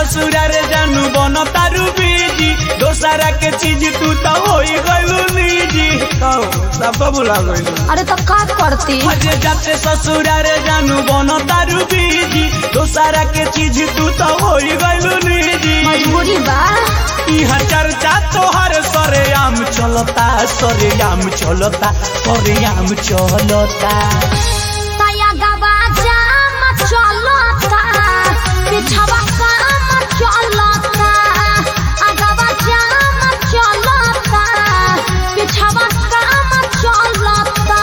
ससुरार जानू बन तारू बीजी दोसरा के चीज तू तो होई गइलू निजी तो सब बुला गइलू अरे तो का करती अजे जाते ससुरार जानू बन तारू बीजी दोसरा के चीज तू तो होई गइलू निजी मजबूरी बा इहा चर्चा तोहर सरेआम चलता सरेआम चलता सरेआम चलता तया गवा जाम चलता पिछवा काम चलता अगवा जाम चलता पिछवा काम चलता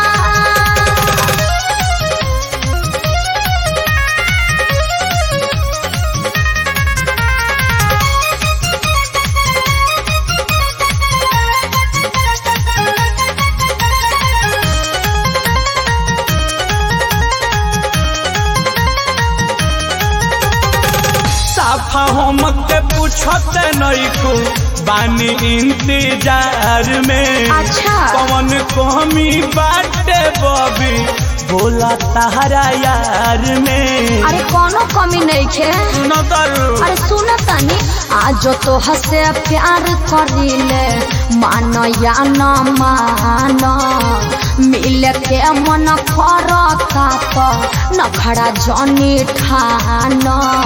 साफा हम के पूछत नइको बानी इंतजार में अच्छा। कौन कमी बाटे बबी बोला तारा यार में अरे कोनो कमी नहीं खे सुनो तरू अरे सुन तनी आज तो हसे प्यार करिले मान या न मान मिल के मन करता तो नखड़ा जनी ठान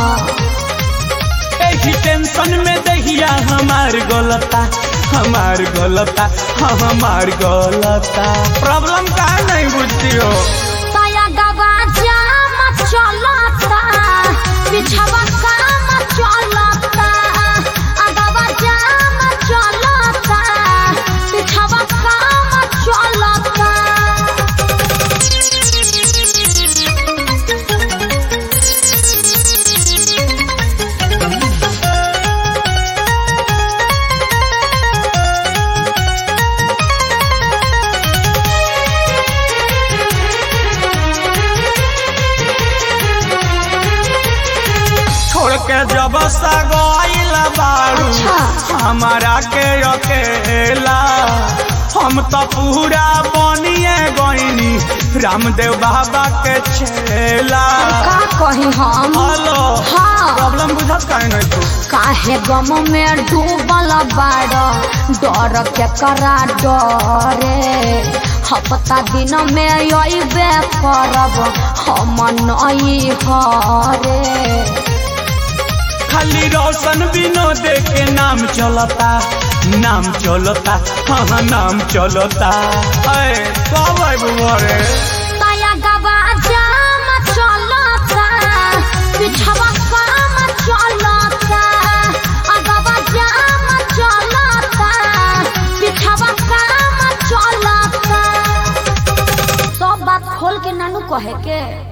एही टेंशन में दहिया हमार गलता हमार गलता हमार गलता प्रॉब्लम का नहीं बुझती हो तया गवा जाम चलता पिछवा काम चलता अगवा जाम चलता पिछवा काम चलता छोड़ के जब सगोइल बारू अच्छा। हमारा के अकेला हम तो पूरा बनिए गईनी रामदेव बाबा के छेला का कही हम हेलो हाँ। प्रॉब्लम बुझत काहे नहीं तू काहे गम में डूबल बाड़ डर के करा डरे हफ्ता दिन में अबे करब हम नई हरे खाली रोशन विनोद के नाम चलता नाम चलता हाँ नाम चलता अरे कब आबू घरे तया गवा जाम चलता पिछवा काम चलता अगवा जाम चलता पिछवा काम चलता सब बात खोल के नानू कहे के